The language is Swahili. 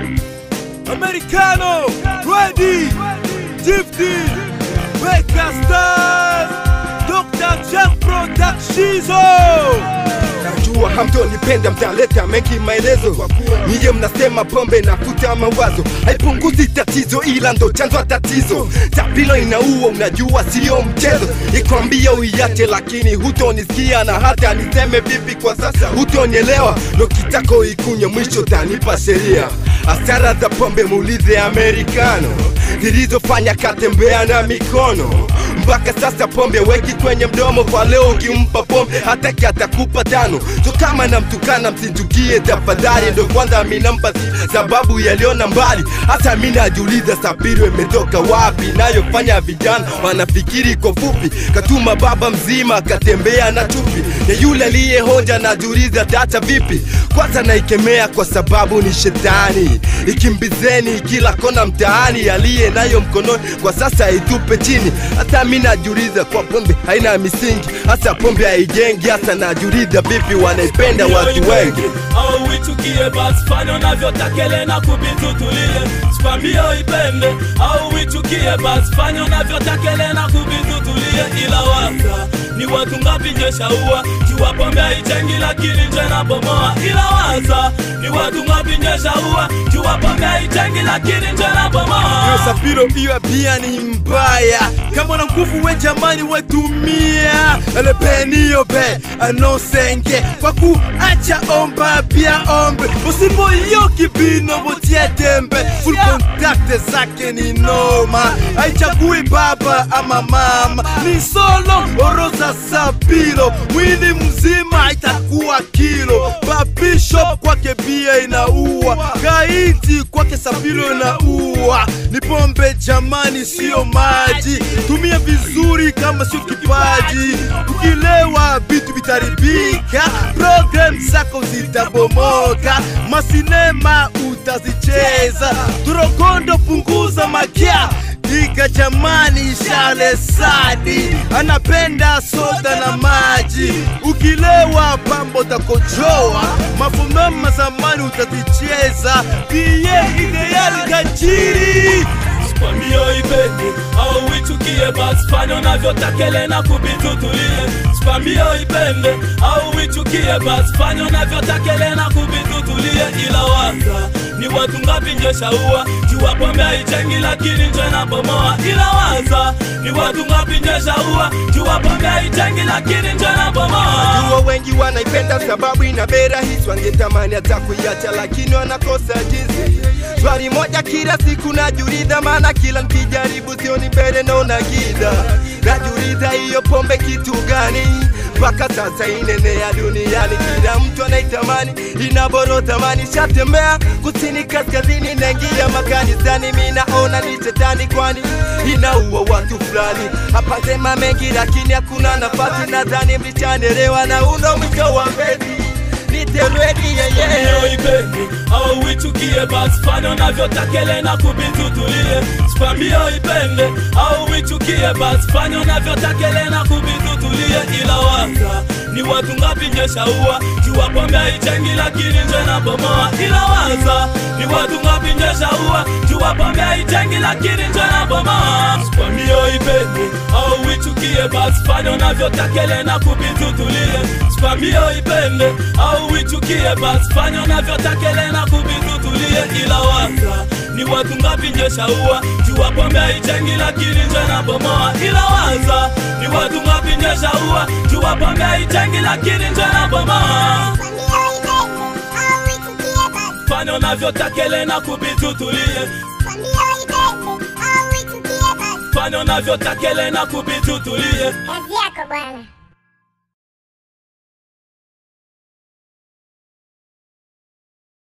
Americano, Ready, Tifty, Beka Stars, Dr. Jeff Productizo. Najua hamtonipenda, mtaleta mengi maelezo. Niye mnasema pombe na kuta mawazo haipunguzi tatizo, ila ndo chanzo cha tatizo. Tabilo inaua, unajua sio mchezo. Ikwambia uiache, lakini hutonisikia, na hata niseme vipi kwa sasa hutonielewa. Ndo kitako ikunye, mwisho tanipa sheria. Hasara za pombe muulize Amerikano zilizofanya katembea na mikono mpaka sasa pombe weki kwenye mdomo kwa leo ukimpa pombe hataki atakupa tano so kama namtukana msintukie tafadhali ndo kwanza minampa si- sababu yaliona mbali hata mi najiuliza sapiro imetoka wapi nayofanya vijana wanafikiri kwa fupi katuma baba mzima katembea na chupi ya yule aliyehoja najiuliza tata vipi kwanza naikemea kwa sababu ni shetani ikimbizeni kila kona mtaani aliye nayo mkononi kwa sasa itupe chini hata mi najiuliza kwa pombe haina misingi hasa pombe haijengi hasa najiuliza vipi wanaipenda watu wengi au uichukie basi fanya unavyotakele na kubitutulie sikwambie uipende au uichukie basi fanya unavyotakele na kubitutulie ila waza ni watu ngapi njeshaua jua pombe haichengi lakini nje na bomoa ila waza ni watu ngapi njeshaua jua pombe haichengi lakini nje na bomoa Yo Sapiro, hiyo pia ni mbaya. Kama na nguvu we jamani, wetumia elepeniyo be anosenge kwa kuacha omba pia ombe usipo iyo kibino botie tembe full contact zake ni noma haichagui baba ama mama ni solo oroza Sapiro mwili mzima itakuwa kilo babishop kwake bia inaua gaiti kwake Sapiro inaua ni pombe jamani, sio maji. Tumia vizuri kama sio kipaji. Ukilewa vitu vitaribika, program zako zitabomoka, masinema utazicheza. Torokondo punguza makia Dika jamani, shale sadi anapenda soda na maji. Ukilewa pambo takojoa, mafumama zamani utazicheza. Pie ideali kajiri Sikwambie uipende au uichukie, basi fanya unavyotakele na kubitutulie. Sikwambie uipende au uichukie, basi fanya unavyotakele na kubitutulie. Ila waza ni watu ngapi njeshaua, jua pombe haichengi lakini nje na bomoa. Ila waza ni watu ngapi njeshaua, jua pombe haichengi lakini nje na bomoa. Jua wengi wanaipenda sababu ina bei rahisi, wangetamani hata kuiacha lakini wanakosa jinsi. Swali moja kila siku najiuliza, maana kila nikijaribu sioni mbele naona giza. Najiuliza hiyo pombe kitu gani? Mpaka sasa inenea duniani, kila mtu anaitamani, inaboro thamani. Shatembea kusini, kaskazini, naingia makanisani, mi naona ni shetani, kwani inaua watu fulani. Hapa sema mengi, lakini hakuna nafasi. Nadhani mlichanelewa na uno mwisho wa mbezi niteredi yeye Hiyo ipende au uichukie, basi fanya unavyotakele na kubitutulie. Sikwambie uipende au uichukie, basi fanya unavyotakele na kubitutulie. Ila waza ni watu ngapi njeshaua, jua pombe haichengi lakini nje na bomoa. Ila waza ni watu ngapi njeshaua, jua pombe haichengi lakini nje na bomoa. Sikwambie uipende au uichukie, basi fanya unavyotakele na kubitutulie. Sikwambie uipende au uichukie, basi fanya unavyotakele na kubitutulie. Ila waza ni watu ngapi njeshaua, jua pombe haichengi lakini nje na bomoa. Ila waza ni watu ngapi njeshaua, jua pombe haichengi lakini nje na bomoa. Fanya unavyotakele na kubitutulie, fanya unavyotakele na kubitutulie. Kazi yako bwana.